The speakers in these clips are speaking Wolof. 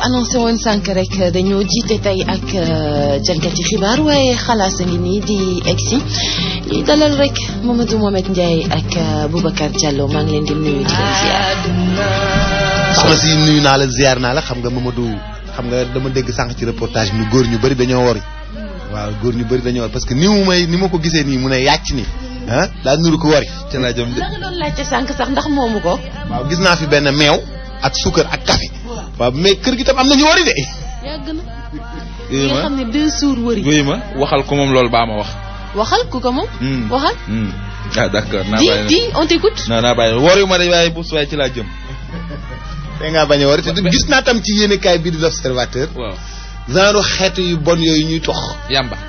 annoncé woon sànq rek dañoo jiite tey ak jalgati xibaar waaye xalaas a ngi nii di egsi ñuy dalal rek Mamadou Mohamed Ndiaye ak Boubacar Diallo maa ngi leen di nuyu di leen ziar. soxna si nuyu naa la ziar naa la xam nga Mamadou xam nga dama dégg sànq ci reportage bi góor ñu bëri dañoo wori waaw góor ñu bëri dañoo wori parce que ni mu may ni ma ko gisee nii mu ne yàcc ni ah daa nuru ko wari ca laa jëm de. da nga doon laajte sànq sax ndax moomu ko. waaw gis naa fi benn meew ak suukar ak café waaw mais kër gi tam am na ñu wari de. yàgg na. yooyu nga ma xam ne deux jours wëri. yooyu ma waxal ko moom loolu baa ma wax. waxal ku ko moom. waxal. ah d'accord naa di bàyyi di on t'écoute. non naa bàyyi wóor yu ma de waaye bu suwaay ci laa jëm. da ngaa bañ a wari te gis naa tam ci yéenekaay bii di l'Observateur waaw genre xeetu yu bon yooyu ñuy tox. yamba.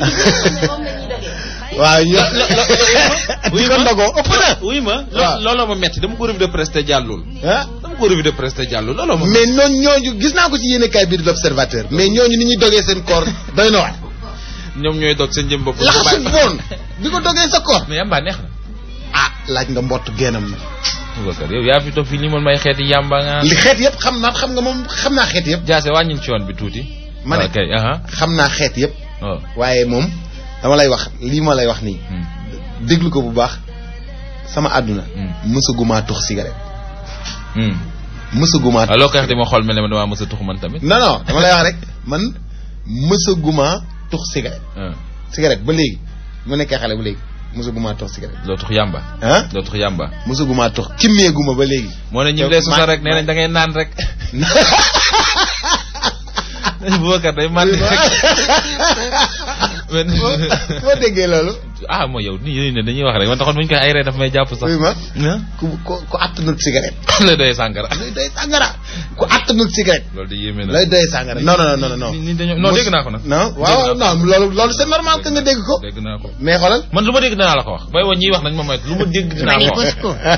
waaw ñu. di ko ndogoo ëpp na. oui ma waaw. looloo ma metti dama ko revue de presse te jàllul. ah dama ko revue de presse te jàllul looloo ma. mais noonu ñooñu gis naa ko ci yéenekaay bii di l'Observateur mais ñooñu ni ñuy dogee seen koor doy na waar. ñoom ñooy dog seen jëm bopp. laxasu bon bi ko dogee sa koor. mais yamba neex na. ah laaj nga mbott geenam na. Boubacar yow yaa fi toog fii li man may xeeti yamba nga. li xeet yëpp xam naa xam nga moom xam naa xeet yëpp. jaase wàññil ci yoon bi tuuti. ma ne ok aha xam naa xeet yëpp. waaw. waaye moom dama lay wax lii ma lay wax nii. déglu ko bu baax sama àdduna. mësaguma tux cigarette. mësaguma. waaw loo koy wax di ma xool mel ne ma damaa mës a tux man tamit. non non dama lay wax rek man mësaguma tux cigarette. ah cigarette ba léegi mu nekkee xale ba léegi mësaguma tux cigarette. doo tux yamba. ah doo tux yamba. mësaguma tux kimmeeguma ba léegi. moo ne ñi lay sosal rek nee nañ da ngay naan rek. Boubacar day man rek. boo déggee loolu. ah mooy yow nii yooyu ne dañuy wax rek man taxoon bu ñu koy ay ree daf may jàpp sax. oui ma ah ku ku ku attanul cigarette. lay doy sàngara. lay doy sàngara ku attanul cigarette. loolu de yéeme na. lay doy sàngara non non non non. ni dañoo non dégg naa ko nag. non waaw non loolu loolu c'est normal que nga dégg ko. dégg naa ko. mais xoolal. man lu ma dégg dinaa la ko wax booy woon ñiy wax nañ ma moytu lu ma dégg dinaa ko wax.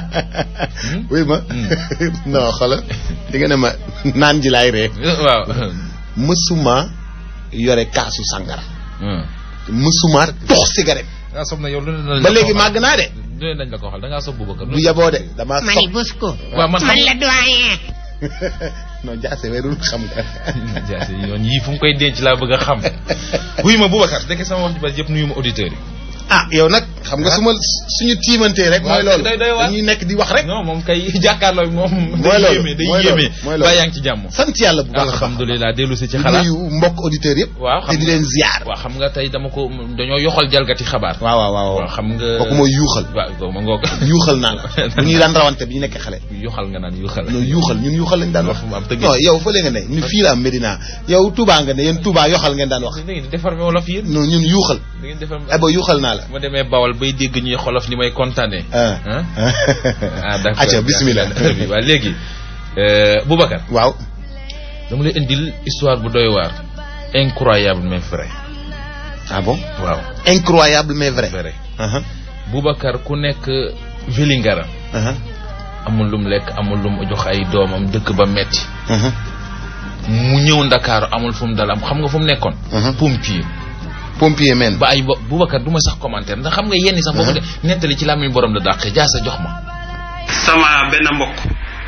oui ma. non xoolal di nga ne ma naan ji laay ree. waaw. mësuma yore kaasu sàngara. mësuma tox cigarette. nga sob na yow lu ne lañ la ba ko léegi waxal. màgg naa de. lu ne lañ la ko waxal da ngaa sob Boubacar. du yaboo de damaa mani sopp bës ko waaw man xam man la doyen non jaase weerul xam nga. jaase yoon yii fu mu koy denc laa bëgg a xam. wuy ma Boubacar dëkk sama wax ji bari yëpp nuyu ma auditeurs yi. ah yow nag xam nga su ma suñu tiimantee rek. mooy waaw loolu day- day waar. dañuy nekk di wax rek. non moom kay jàkkaarloo moom. mooy loolu day yéeme day mooy loolu yéeme. mooy loolu. ba yaa ngi ci jàmm. sant yàlla bu baax a baax. alhamdulilah dellu si ci di xalaat. nuyu mbokk auditeurs yëpp. waaw te xam di nga- leen ziar. waaw xam nga tey dama ko dañoo yoxal jalgati xabaar. waaw waaw waaw waaw xam nga. kooku mooy yuuxal. waaw kooku ma ngoog. yuuxal naa la bu ñuy daan rawante bi ñu nekkee xale. yuxal nga naan yuxal. non yuuxal ñun yuuxal lañ daan wax. Fu mu am tëgg. non yow fële nga ne ñu fii la am Medina yow Touba nga ne yéen Touba yoxal ngeen daan wax. da ngeen di déformé wolof yéen. non ñun yuuxal. da ngeen déformé. eh ba yuuxal naa la. ma demee Bawol bay dégg ñuy xolof ni may kontaanee. ah ah d'accord acca bismillah. waaw léegi euh, Boubacar waaw. dama lay indil histoire bu doy waar incroyable mais vrai ah bon. waaw incroyable mais vrai. vrai ah Boubacar ku nekk Vélingara ah amul lum lekk amul lum jox ay doomam dëkk ba metti ah mu ñëw Ndakaaru amul fu mu dal am xam nga fu mu nekkoon Mhm. pompier pompier men. ba ay bo Boubacar du ma sax commentaire ndax xam nga yenn sax boo ko de nettali ci làmmiñ borom la dàqee jaasa jox ma sama benn mbokk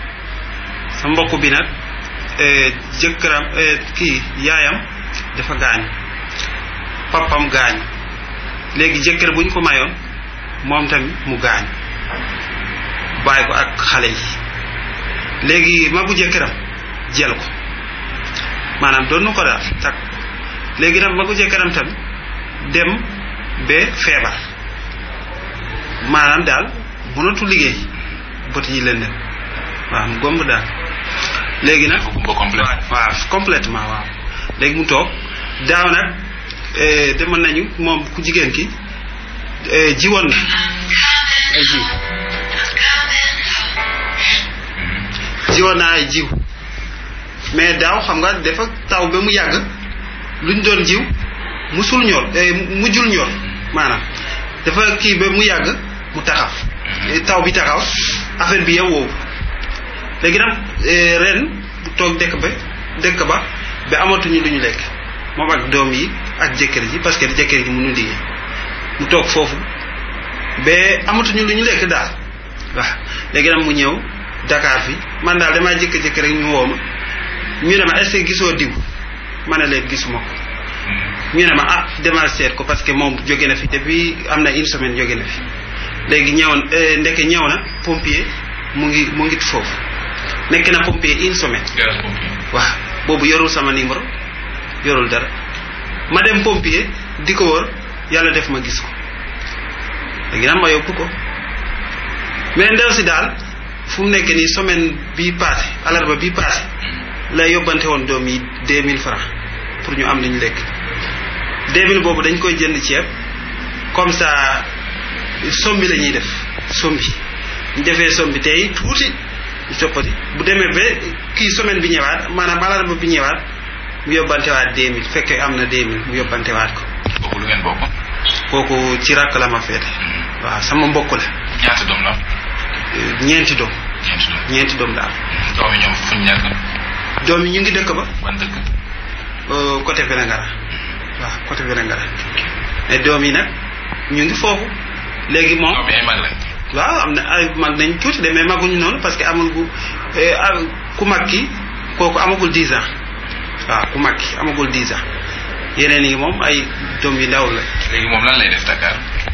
sa mbokk bi nag eh, jëkkëram eh, kii yaayam dafa gaañ papam gaañ léegi jëkkër bu ñu ko mayoon moom tamit mu gaañ bàyyi ko ak xale yi léegi magu jëkkëram jël ko maanaam doon na ko daal takk léegi nag magu jëkkëram tamit dem ba feebar maanaam daal mënatu liggéey bët yi leen dem waaw mu gomb daal léegi nag gumba complète. waaw complètement waaw léegi mu toog daaw nag eh, demoon nañu moom ku jigéen ki eh, jiwoon na ay jiw jiwoon naa ay jiw mais daaw xam nga dafa taw ba mu yàgg luñ doon jiw musul ñor eh, mujjul ñor maanaam dafa kii ba mu yàgg mu taxaw Eh, taw bi taxaw affaire bi yow woowu léegi nag eh, ren bu toog dëkk ba dëkk ba ba amatuñu lu ñu lekk moom ak doom yi ak jëkkër ji parce que jëkkër ji mënu liggéey mu toog foofu ba amatuñu lu ñu lekk daal waaw léegi nag mu ñëw Dakar fi man daal damaa jékki-jékki rek ñu woo ma ñu ne ma est-ce que gisoo diw ma ne leen gisuma ko ñu ne ma ah demal seet ko parce que moom jóge na fi depuis am na une semaine jóge na fi léegi ñëwoon ndeke ñëw na pompier mu ngi mu ngi foofu nekk na pompier une semaine garage pompier. waaw boobu yorul sama numéro yorul dara ma dem pompier di ko wër yàlla def ma gis ko léegi nag ma yóbbu ko mais ndew si daal fu mu nekk nii semaine bii passé alarba bii passé la yóbbante woon doom yi deux mille francs pour ñu am li ñu lekk deux mille boobu dañ koy jënd ceeb comme ça sombi la ñuy def sombi ñu defee sombi tey tuuti ñu toppati bu demee ba kii semaine bi ñëwaat maanaam alarba bi ñëwaat mu yóbbantewaat deux mille fekkee am na deux mille mu yóbbantewaat ko kooku lu ngeen bokk. kooku ci rakk la ma féete waaw sama mbokk la ñaata doom la. Euh, ñeenti doom ñeenti doom. ñeenti doom daal doom yi ñoom fuñ nekk. doom yi ñu ngi dëkk ba ban dëkk. euh, côté Vélingara waaw côté Vélingara mais doom yi nag ñu ngi foofu léegi moom doom yi ay mag lañ. waaw am na ay mag nañ tuuti de mais maguñu noonu parce que amul gu eh, ah, ku mag ki kooku amagul 10 ans waaw ku mag ki amagul 10 ans yeneen yi moom ay doom yu ndaw la léegi moom lan lay def Dakar.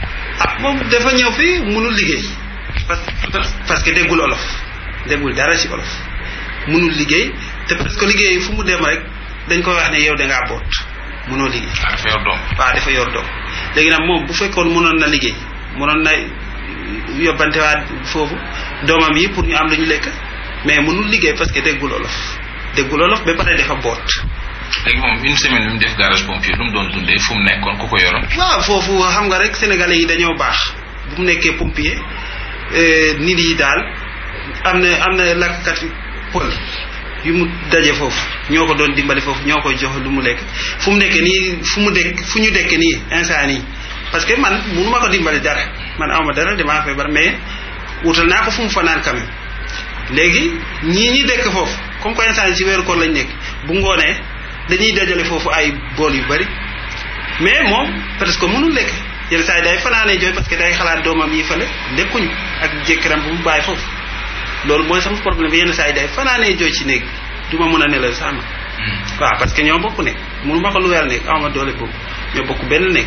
ah moom dafa ñëw fii mënul liggéey parce parce que déggul olof déggul dara ci olof mënul liggéey te parce que liggéey fu mu dem rek dañ koy wax ne yow da ngaa boot mënoo liggéey ah dafa yor doom. waaw dafa yor doom léegi nag moom bu fekkoon mënoon na liggéey mënoon na yóbbantewaat foofu doomam yi pour ñu am lu ñu lekk mais mënul liggéey parce que déggul olof déggul olof ba pare dafa boot léegi moom une semaine bi mu def garage pompier lu mu doon dundee fu mu nekkoon ku ko yoroon. waaw foofu xam nga rek sénégalais yi dañoo baax bu mu nekkee pompier eh, nit yi daal am na am na lakkat pël yu mu daje foofu ñoo ko doon dimbali foofu ñoo koy jox lu mu lekk fu mu nekk nii fu mu dekk fu ñu dekk nii instant nii parce que man munu ma ko dimbali dara man awma dara damaa feebar mais wutal naa ko fu mu fanaan quand même léegi ñii ñi dekk foofu comme que instant yi ci weeru koor lañ nekk bu ngoonee dañuy dajale foofu ay bool yu bari mais moom presque mënul lekk yenn saa yi day fanaanee jooy parce que day xalaat doomam yi fële lekkuñu ak jëkkëram bu mu bàyyi foofu loolu mooy sama problème bi yenn saa yi day fanaanee jooy ci néeg du ma mën a nelaw sax ma waaw parce que ñoo bokk nekk mënu ma ko lu weer nekk awma doole boobu ñoo bokk benn nekk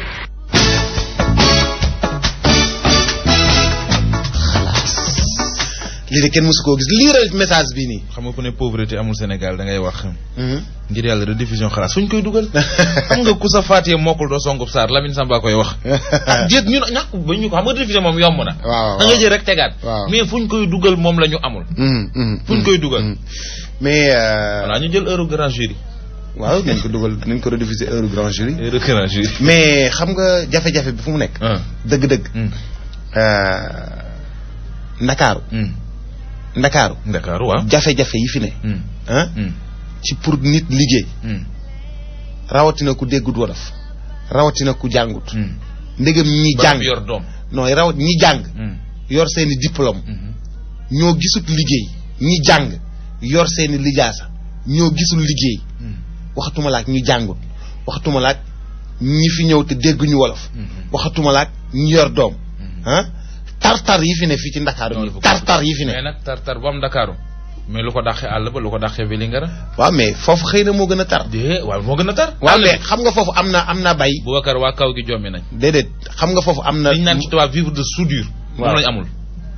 lii de kenn mësu koo gis liiral message bi nii. xam nga ku ne pauvreté amul Sénégal da ngay wax. ngir yàlla rediffusion xalaas fuñ koy dugal. xam nga ku sa faatee mokkul doo songub saar Lamine Samba koy wax. ah jéet ñun ñàkk ba ñu ko xam nga rediffusion moom yomb na. waaw da nga jël rek tegaat. waaw. mais fuñ koy dugal moom la ñu amul. fuñ koy dugal. mais. euh, voilà ñu jël heure grand jury. waaw nañ ko dugal nañ ko rediffuser heure grand jury. heure grand jury. mais xam nga jafe-jafe bi fu mu nekk. ah. dëgg-dëgg. hum, euh, Ndakaaru. hum. Ndakaaru. Dakar waaw. jafe-jafe yi fi ne. hum, ah hum, ci pour nit liggéey. hum, rawatina ku déggut wolof. rawatina ku jàngut. hum. ndegam ñi ba jàng. yor doom. non rawat ñi jàng. hum, yor seeni diplôme. hum. ñoo gisut liggéey. ñi jàng yor seeni lijaasa. ñoo gisul liggéey. hum, waxatuma laak ñi jàngut. waxatuma laak ñi fi ñëw te dégguñu wolof. hum. waxatuma laak ñi yor doom. ah tartar yi fi ne fii ci Ndakaaru Non, nii dafa tartar yi fi mais ne. nag tartar bu am Dakaru mais lu ko dàqee àll ba lu ko dàqee Vélingara. waaw mais foofu xëy na moo gën a tar. de waaw moo gën a tar. waaw àll mais bi xam nga foofu am na am na bay. Boubacar waa kaw gi jommi nañ. déedéet xam nga foofu am na. liñ naan ci tubaab vivre de soudure. Waaw. moom lañ amul.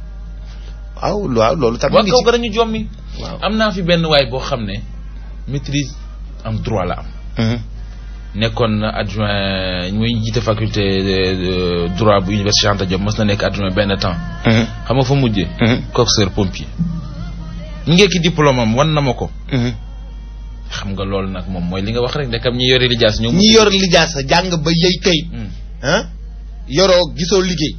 waaw waaw loolu tamit waa ngi kaw ci. ga dañu jommi. waaw. am naa fi benn waay boo xam ne maîtrise am droit la am. Mhm. nekkoon na adjoint muy jiite faculté de de droit bu université Cheikh Anta Diop mos na nekk adjoint benn temps. Mhm. xam nga fa mujjee. Mhm. coxeur pompier. mu ngeeki diplôme am wan na ma ko. Mhm. xam nga loolu nag moom mooy li nga wax rek ndekam ñi yore lijaas ñoom. ñi yor lijaasa jàng ba yey kayit. Hmm. ah yoroo gisoo liggéey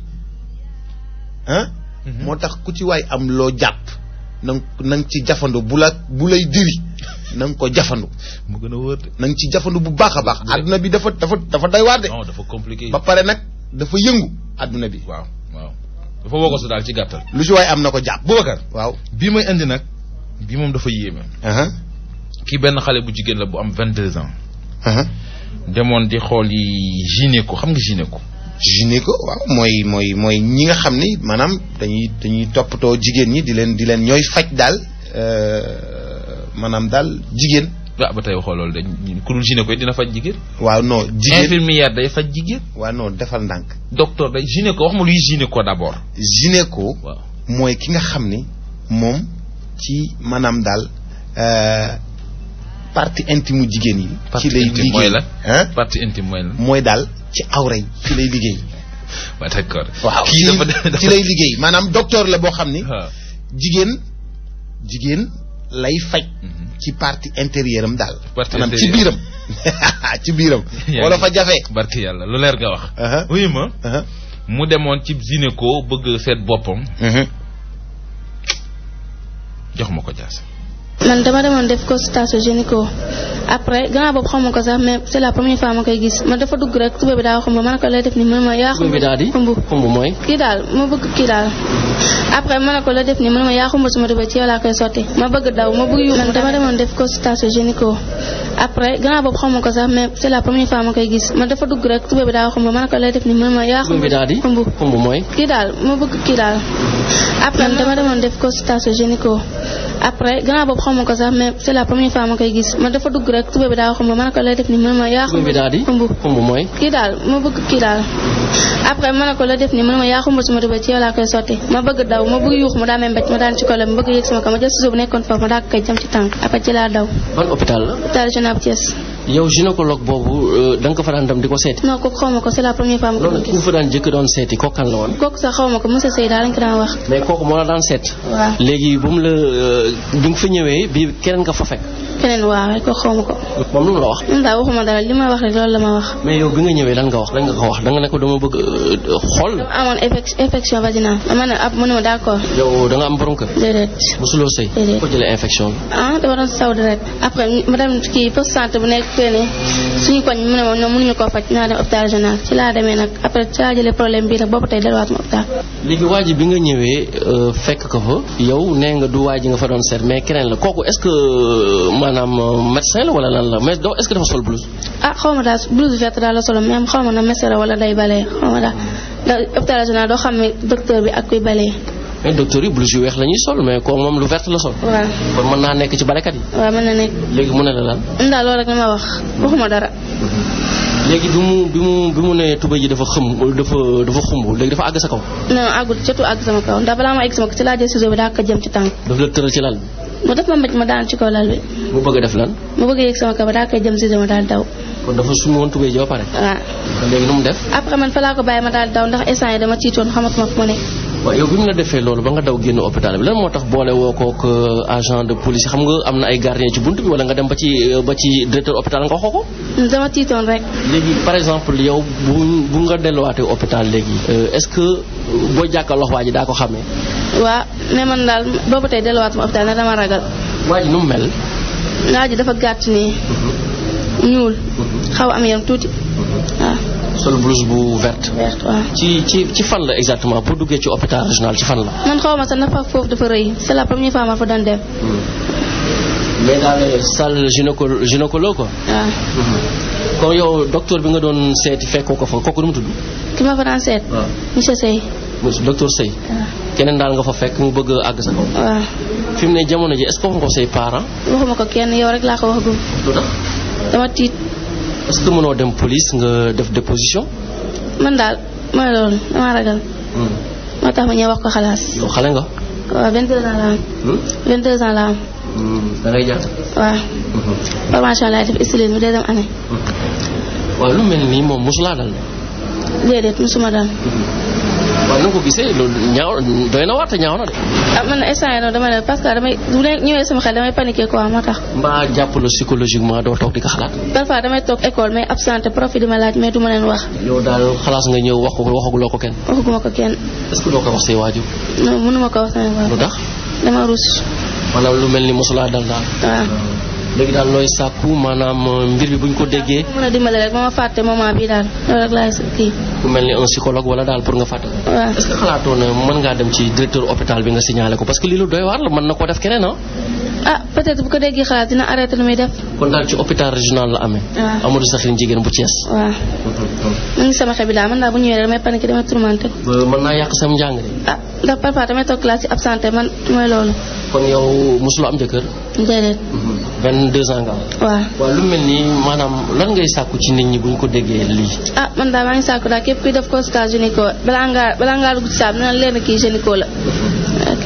ah. Mhm. moo tax ku ci waay am loo jàpp na nga na nga ci jafandu bu la bu lay diri na nga ko jafandu mu gën a wóor de. na nga ci jafandu bu baax a baax. Dëgg la. adduna bi dafa dafa dafa doy waar de. non dafa compliqué. ba pare nag dafa yëngu adduna bi. waaw waaw dafa woo ko su daal ci gàttal. lu ci waay am na ko jàpp. Boubacar waaw. bii may indi nag bii moom dafa yéeme. aha kii benn xale bu jigéen la bu am 22 ans. aha demoon di xool yi gynéco xam nga gynéco. gynéco waaw mooy mooy mooy ñi nga xam ni maanaam dañuy dañuy toppatoo jigéen ñi di leen di leen ñooy faj daal euh, maanaam daal jigéen waaw ba tey waxoo loolu de ku dul gynéco dina faj jigéen. waaw non jigéen infirmière day faj jigéen. waaw non defal ndànk docteur day gynéco wax ma luy gynéco d'abord. gynéco waaw mooy ki nga xam ni moom ci maanaam daal euh, partie intime u jigéen yi ci partie lay intime mooy liggéey la. hein partie intime mooy la. mooy daal ci awra yi ci lay liggéey waaw d'accord. waaw kii dafa dafa ci lay liggéey maanaam docteur la boo xam ni waaw. jigéen jigéen lay faj Mhm. ci partie intérieure am daal Partie maanaam ci intérieure. biiram ci biiram Yaa wala ngi- fa jafe barki yàlla lu leer nga wax. Aha. oui ma aha mu demoon ci gynéco bëgg seet boppam mhm jox ma ko jaas. man dama demoon def consultation gynéco après gannaaw boobu xaw ma ko sax mais c'est la première fois ma koy gis man dafa dugg rek tuba bi daa xumb ma ne ko lay def ni mu ne ma yaa xumb bi daal di xumb xumb mooy kii daal ma bëgg kii daal après ma ne ko la def ni mu ne ma yaa xumb suma tuba ci yow laa koy sotti ma bëgg daw ma bëgg yu man dama demoon def consultation gynéco après gannaaw boobu xaw ma ko sax mais c'est la première fois ma koy gis man dafa dugg rek tuba bi daa xumb ma ne ko lay def ni mu ne ma yaa xumb bi daal di xumb xumb mooy kii daal ma bëgg kii daal après man dama demoon def consultation gynéco après gannaaw boobu xaw ma ko sax mais c'est la première fois ma koy gis man dafa dugg rek tuba bi daa xumb ma ne ko lay def ni mu ne ma yaa xumb bi daal di xumb xumb mooy kii daal ma bëgg kii daal après ma ne ko la def ni mu ne ma yaa xumb suma tuba ci yow laa koy sotti ma bëgg daw ma bëgg yuux mu daa may mbéj ma daan ci kolo ma bëgg yëg sama kaw ma jël suuf bu nekkoon foofu ma daa ko koy jam ci tànk après ci laa daw ban hôpital la hôpital régional bu Thiès yow gynécologue boobu euh, da nga ko fa daan dem di ko seeti non kooku xaw ma ko c'est la première fois ma ko loolu ku gis fa daan jëkk doon seeti kooku kan la woon kooku sax xaw ma ko monsieur Sey daal lañ ko daan wax mais kooku moo la daan seet waaw léegi bu mu la euh, bi nga fa ñëwee bi keneen nga fa fekk keneen waaw rek kooku xaw ma ko moom lu mu la wax moom daal waxuma dara li ma wax rek loolu la ma wax mais yow bi nga ñëwee lan nga wax lan nga ko wax da nga ne ko dama bëgg euh, xool la amoon infec- infection vaginale ma ne ab mu ne ma d'accord yow da nga am borom kër déedéet mosuloo sëy Déedéet. ko jëlee infection bi ah dama doon saw deret après ma dem kii poste santé bu nekk teene suñu koñ mu ne ma ñoom mënuñu koo faj naa dem hôpital régional ci laa demee nag après ci laa jëlee problème bii nag boobu tey delluwaatuma hôpital léegi waa ji bi nga ñëwee euh, fekk ko fa yow nee nga du waa ji nga fa doon seet mais keneen la kooku est-ce que euh, maanaam euh, médecin la wala lan la mais doo est-ce que dafa sol blouse ah xaw ma daal blouse verte daal la solo même xaw ma na mesera wala day balee xaw ma daal ndax hôpital régional doo xam ne docteur bi ak kuy balee mais docteur yi blouse yu weex la ñuy sol mais kooku moom lu vert la sol waaw kon mën naa nekk ci balekat yi waaw mën na nekk léegi mu ne la lan man daal loolu rek la ma wax waxuma dara léegi bi mu bi mu bi mu ne tuba ji dafa xëm dafa dafa xumb léegi dafa àgg sa kaw non àggul jotu àgg sama kaw ndax balaa ma egg sama kaw ci laa jël ciseau bi daa ko jëm ci tànk daf la tëral ci lal bi mu def ma mbéj ma daan ci kaw lal bi mu bëgg a def lan ma bëgg a yegg sama kaw ba daa koy jëm ciseau ma daal daw kon dafa sumi woon tuba ji ba pare waaw léegi nu mu def après man fa laa ko bàyyi ma daal daw ndax instant yi dama tiitoon xamatuma fu ma nekk waaw yow bi mu la defee loolu ba nga daw génn hôpital bi lan moo tax boole woo kook euh, agent de police xam nga am na ay gardien ci bunt bi wala nga dem ba ci euh, ba ci directeur hôpital nga waxoo ko dama tiitoon rek léegi par exemple yow bu bu nga delluwaatee hôpital léegi euh, est-ce que boo jàkkaarloo waa ji daa ko xamee waaw mais man daal boobu tey delluwaatuma hôpital ne dama ragal waa ji nu mu mel waa ji dafa gàtt nii ñuul xaw am yaram tuuti waaw sol blouse bu verte verte waaw ci ci ci fan la exactement pour duggee ci hôpital régional ci fan la man xaw ma sax nafa foofu dafa rëy c'est la première fois ma fa doon dem mais daal salle gynéco gynécologue quoi waaw kon yow docteur bi nga doon seeti fekkoo ko fa kooku nu mu tudd ki ma fa daan seet waaw monsieur Sey monsieur docteur Sey waaw keneen daal nga fa fekk mu bëgg a àgg sa kaw waaw fi mu ne jamono ji est-ce que wax nga ko say parents waxuma ko kenn yow rek laa ko wax gum lu tax dama tiit est-ce que mënoo dem police nga def déposition man daal mooy loolu dama ragal moo tax ma ñëw wax ko xalaas yow xale nga waaw 22 ans la am 22 ans la am da ngay jàng waaw formation laay def stylisme deuxième année waaw lu mel nii moom mosulaa dal déedéet musuma daan waaw na nga ko gisee loolu ñaaw doy na waar te ñaaw na de ah man instant yi noonu dama ne parce que damay bu leen ñëwee sama xel damay paniquer quoi moo tax mbaa jàppale psychologiquement doo toog di ko xalaat parfois damay toog école mais absenté prof yi di ma laaj mais du ma leen wax yow daal xalaas nga ñëw wax ko waxaguloo ko kenn waxuguma ko kenn est-ce que doo ko wax say waajur non mënuma ko wax sama lu bopp tax dama rus maanaam lu mel ni mosulaa dal daal waaw léegi daal looy sàkku maanaam euh, mbir bi buñ ko déggee mën a dimbale rek ba ma fàtte moment bii daal loolu rek laay kii ku mel ni un psychologue wala daal pour nga fàtte ko waaw est-ce que xalaatoo ne mën ngaa dem ci directeur hôpital bi nga signalé ko parce que lii lu doy waar la mën na koo def keneen ah ah peut-être bu ko déggee xalaat dina arrêté lu muy def kon daal ci hôpital régional la amee waaw Amadou Sakhir jigéen bu Thiès waaw mu ngi sama xel bi daal man daal bu ñëwee rek damay paniquer damay tourmenté ba mën naa yàq sam njàng de ah ndax parfois damay toog classe ci absenté man mooy loolu kon yow mosuloo am jëkkër. déedéet 22 ans nga am. waaw waaw lu mel nii maanaam lan ngay sàkku ci nit ñi bu ñu ko déggee lii. ah man daal maa ngi sàkku daal képp kuy def consultation gynéco balaa ngaa balaa ngaa dugg ci saab dina leen kii gynéco la ok.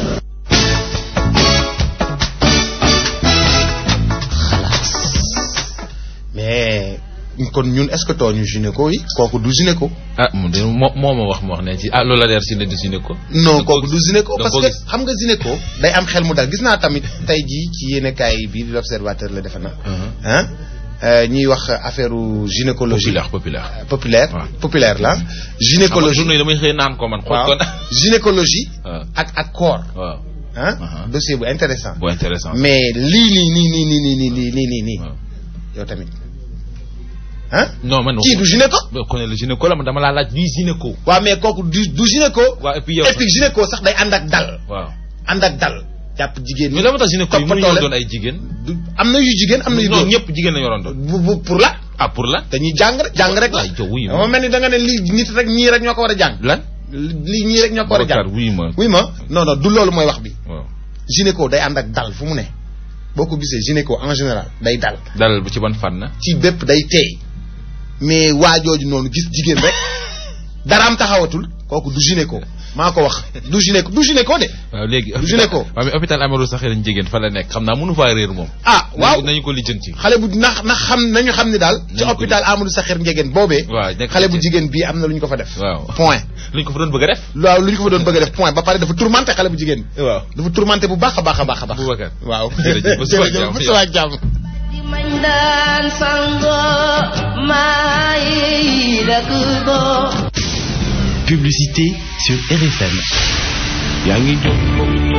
mais kon ñun est-ce que tooñu gynéco yi kooku du gynéco ah mu de moo moo ma wax ma wax ne ci ah loolu la leer si ne du gynéco. non kooku du gynéco da parce koo que gis. xam nga gynéco day am xel mu dal gis naa tamit tey jii ci yéenekaay bii di l'observateur la defe na Uh-huh. ah ñuy wax affaire gynécologie populaire populaire. populaire waaw. populaire la xam nga gynécologie journée yi damay xëy naan ko man. xool waaw ko na gynécologie waaw ak ak corps waaw ah Uh-huh. dossier bu intéressant bu intéressant. mais lii nii nii nii nii nii nii nii nii nii nii waaw. yow tamit ah non man. kii du gynéco boo ko ne la gynéco la man dama laa laaj luy gynéco. waaw mais kooku du du gynéco waaw et puis yow. et puis gynéco sax day ànd ak dal waaw ànd ak dal jàpp jigéen ñi mais dama tax gynéco yi mënuñoo toppatoo doon leen. ay jigéen. du am na yu jigéen am na yu non góor ñëpp jigéen la ñu waroon doon. bu bu pour la ah pour lan. dañuy jàng rek jàng rek la waay yow wuyu dama ma. mel ni da nga ne lii nit rek ñii rek ñoo ko war a jàng lan. lii ñii rek ñoo ko war a Babacar jàng wuyu ma. oui ma non non du loolu mooy wax bi waaw gynéco day ànd ak dal fu mu ne boo ko gisee gynéco en général day dal dalal bu ci ban fan na. ci bépp day teey mais waa jooju noonu gis jigéen rek daraam taxawatul kooku du gynéco maa ko wax du gynéco du gynéco de waaw léegi. Du gynéco. waaw mais hôpital Amadou Sakhir jigéen fa la nekk xam naa mënu faa réer moom. ah waaw nañu ko lijjanti. xale bu na na xam nañu xam ni daal ci Nañu ko hôpital Amadou Sakhir Ndiéguène boobee waaw nekk xale bu ci- jigéen bii am na lu ñu ko fa def waaw point luñ ko fa doon bëgg a def. waaw lu ñu ko fa doon bëgg a def point ba pare dafa tourmenté xale bu jigéen bi waaw. dafa tourmenté bu baax a baax a baax a baax Boubacar. waaw Jërëjëf, ba suba ak jàmm. ba suba ak jàmm Mandan sango mai dakudo Publicité sur RFM. yaa ngi jokkoo